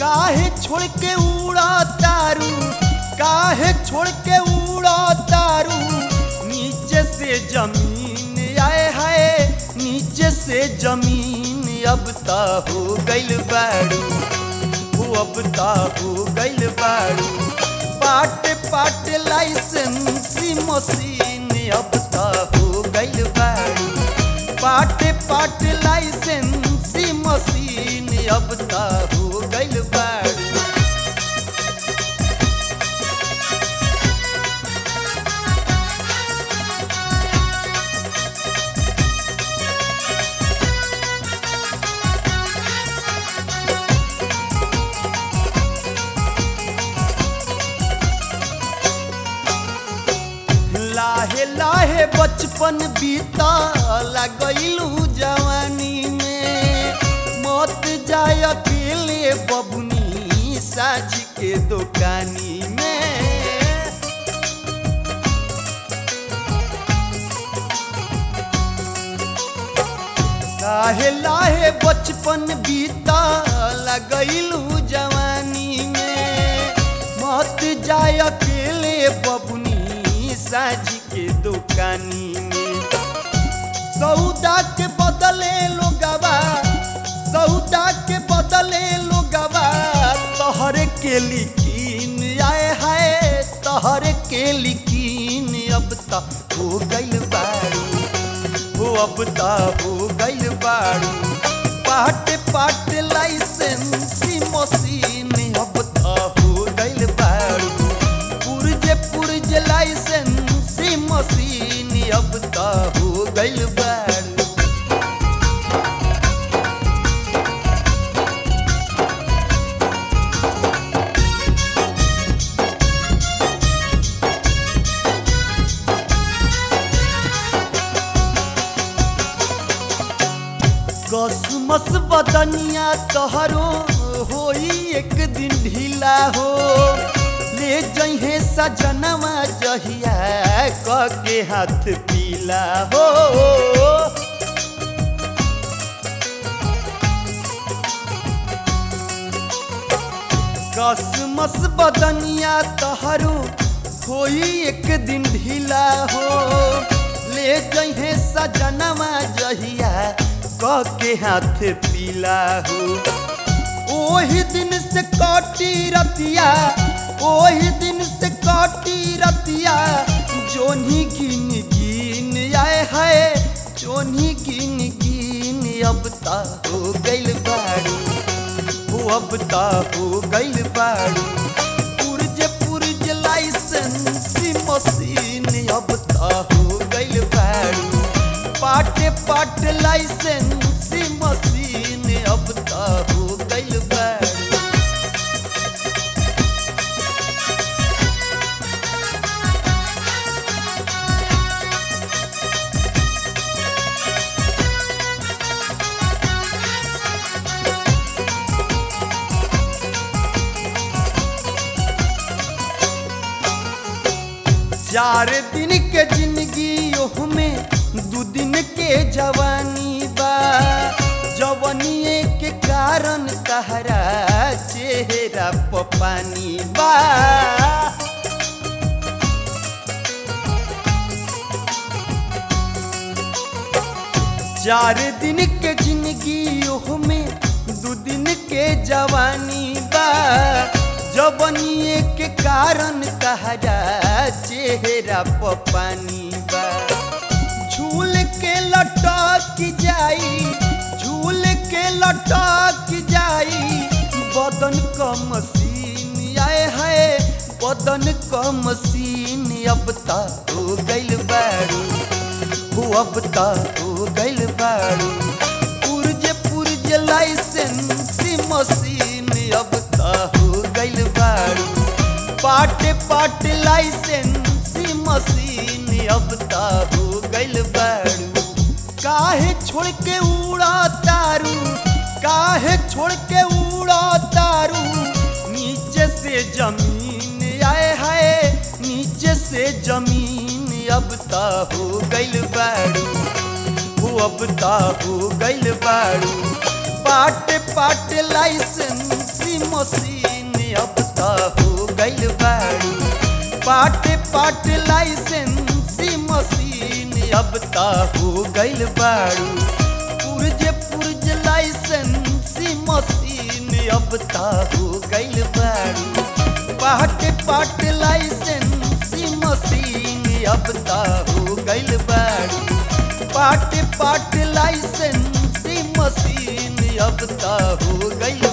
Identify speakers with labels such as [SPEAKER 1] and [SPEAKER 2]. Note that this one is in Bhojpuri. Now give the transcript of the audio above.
[SPEAKER 1] काहे छोड़ के उड़ा तारू काहे छोड़ के उड़ा तारू नीचे से जमीन आए हाय नीचे से जमीन अब ता हो गइल बाड़ू हो अब ता हो गइल बाड़ू पाट पाट लाइसेंसी मशीन अब ता हो गइल बाड़ू पाट पाट लाइसेंसी मशीन अब ता हो गइल बाड़ू लाहे लाहे बचपन बीता लगैलू जवानी में मत जाय अकेले बबुनी साझ के दुकानी में लाहे लाहे बचपन बीता लगैलू जवानी में मत जाय अकेले बबुनी साझ के दुकानी में सौदा के बदले लोगवा सौदा के बदले लोगवा तहर के लिकीन आए हाय तहर के लिकीन अब तक हो गइल बारू हो अब ता हो गइल बारू पाट पाट लाइसेंसी मशीन अब ता हो गइल बारू पुरजे पुरजे लाइसेंसी मशीन अब ता हो गइल बारू कसमस बदनिया तहरो होई एक दिन ढीला हो ले जहे सजनवा जहिया क के हाथ पीला हो कसमस बदनिया तहरो होई एक दिन ढीला हो ले जहे सजनवा जहिया क के हाथ पीला हो ओही दिन से कटी रतिया ओही दिन से कटी रतिया जोनी गिन गिन आए है जोनी गिन गिन अब ता हो गइल बाड़ी हो अब ता हो गइल बाड़ी पुरज पुरज लाइसेंसी मशीन अब ता हो गइल बाड़ी पाटे पाट लाइसेंसी मशीन अब ता हो गइल बाड़ी चार दिन के जिंदगी ओह में दू दिन के जवानी बा जवनिए के कारण तहरा चेहरा प पानी बा चार दिन के जिंदगी ओह में दू दिन के जवानी बा जवनिए के कारण तहरा चेहरा प पानी बा झूल के लटक जाई झूल के लटक जाई बदन क मशीन आए है बदन क मशीन अब ता हो गइल बारू हो अब ता हो गइल बारू पुरजे पुरजे लाइसेंसी मशीन अब ता हो गइल बारू पाटे पाटे लाइसेंसी मशीन अब ता हो गइल बारू काहे छोड़ के उड़ा तारू काहे छोड़ के उड़ा तारू नीचे से जमीन आए हाय नीचे से जमीन अब ता हो गइल बारू हो अब ता हो गइल बारू पाट पाट लाइसेंस लाइसेंसी मशीन अब त हो गइल बाड़ू पाटे पाटे लाइसेंसी मशीन अब त हो गइल बाड़ू पुरज पुरज लाइसेंसी मशीन अब त हो गइल बाड़ू पाटे पाटे लाइसेंसी मशीन अब त हो गइल बाड़ू पाटे पाटे लाइसेंसी मशीन अब त हो गइल